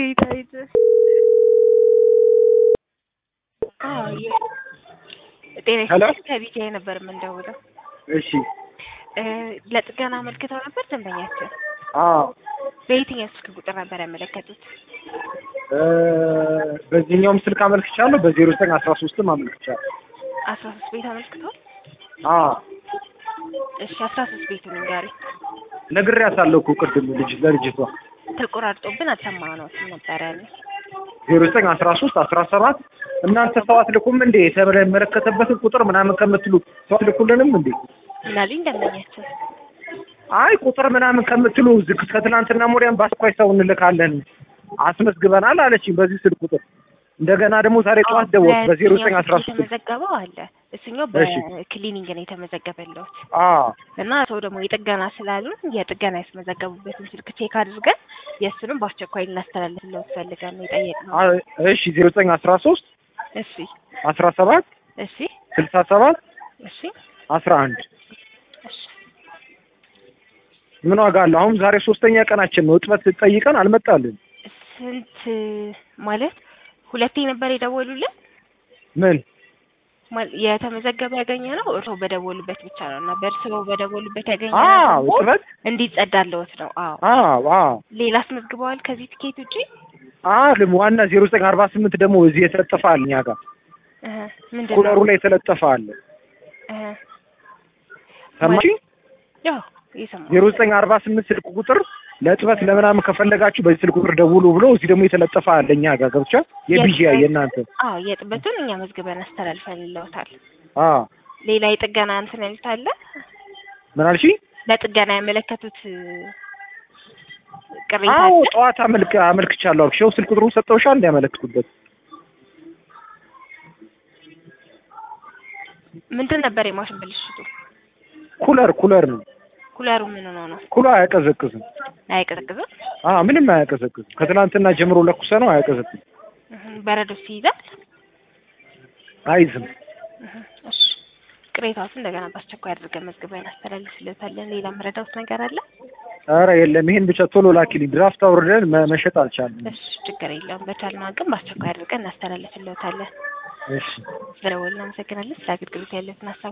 በጌታ ይዘ ጤና ሄሎ ከቢጃይ ነበር የምንደውለው። እሺ እ ለጥገና አመልክተው ነበር ደንበኛችን። አዎ በየትኛው ስልክ ቁጥር ነበር ያመለከቱት? እ በዚህኛውም ስልክ አመልክቻለሁ በዜሮ ዘጠኝ አስራ ሶስትም አመልክቻለሁ አስራ ሶስት ቤት አመልክተዋል። አዎ እሺ አስራ ሶስት ቤቱን ንገሪ። ነግሬያታለሁ እኮ ቅድም ልጅ ለልጅቷ ተቆራርጦብን አልሰማነውም ነበረ ያለ ዜሮ ዘጠኝ አስራ ሶስት አስራ ሰባት እናንተ ሰው አትልኩም እንዴ የተመለከተበትን ቁጥር ምናምን ከምትሉ ሰው አትልኩልንም እንዴ ምናልኝ ደንበኛችን አይ ቁጥር ምናምን ከምትሉ ዝግ ከትናንትና ሞዲያን በአስኳይ ሰው እንልካለን አስመዝግበናል አለችኝ በዚህ ስልክ ቁጥር እንደገና ደግሞ ዛሬ ጠዋት ደወልኩ በዜሮ ዘጠኝ አስራ ሶስት የተመዘገበው አለ እሱኛው እሺ። በክሊኒንግ ነው የተመዘገበለውት አዎ እና ሰው ደግሞ የጥገና ስላሉን የጥገና ያስመዘገቡበትን ስልክ ቼክ አድርገን የእሱንም በአስቸኳይ ልናስተላልፍለት ፈልገን ነው የጠየቅነው። አ- እሺ ዜሮ ዘጠኝ አስራ ሶስት እሺ አስራ ሰባት እሺ ስልሳ ሰባት እሺ አስራ አንድ እሺ ምን ዋጋ አለው? አሁን ዛሬ ሶስተኛ ቀናችን ነው። እጥበት ጠይቀን አልመጣልን። ስንት ማለት ሁለቴ ነበር የደወሉልን ምን ማል- የተመዘገበ ያገኘ ነው እርስዎ በደወሉበት ብቻ ነው እና በእርስዎ በደወሉበት ያገኘ አዎ ነው እጥበት እንዲጸዳለዎት ነው። አዎ አዎ አዎ ሌላ አስመዝግበዋል ከዚህ ትኬት ውጪ? አልም ዋና ዜሮ ዘጠኝ አርባ ስምንት ደግሞ እዚህ የተለጠፈ አለ እኛ ጋር እህ ምንድን ኩለሩ ነው? ላይ የተለጠፈ አለ። እህ ሰማሽ? ያው እየሰማሁ ዜሮ ዘጠኝ አርባ ስምንት ስልክ ቁጥር ለእጥበት ለምናምን ከፈለጋችሁ በዚህ ስልክ ቁጥር ደውሉ ብሎ እዚህ ደግሞ የተለጠፈ አለ እኛ ጋር ገብቻ የቢጂያ የእናንተ አዎ የጥበቱን እኛ መዝግበን አስተላልፈልለውታል። አዎ ሌላ የጥገና እንትን ያሉት አለ ምን አልሽ? ለጥገና ያመለከቱት እ፣ ቅሬታ አዎ አለ? ጠዋት አመልክ አመልክቻለሁ አልኩሽ። ይኸው ስልክ ቁጥሩን ሰጠውሻል እንዲያመለክቱበት ምንድን ነበር የማሽን ብልሽቱ? ኩለር ኩለር ነው። ኩለሩ ምን ሆኖ ነው? ኩለር አያቀዘቅዝም። አያቀዘቅዝም? አዎ ምንም አያቀዘቅዝም። ከትናንትና ጀምሮ ለኩሰ ነው አያቀዘቅዝም። እህ በረዶ ሲይዛል? አይዝም። እህ እሺ ቅሬታዎችን እንደገና በአስቸኳይ አድርገን መዝግበን አስተላልፍለታለን። ሌላ መረዳውት ነገር አለ? ኧረ የለም ይሄን ብቻ ቶሎ ላኪልኝ። ድራፍት አውርደን መ- መሸጥ አልቻልንም። እሺ ችግር የለውም። በቻልነው አቅም በአስቸኳይ አድርገን እናስተላልፍለታለን። እሺ ስለደወልን እናመሰግናለን። ስለ አገልግሎት ያለትን ሀሳብ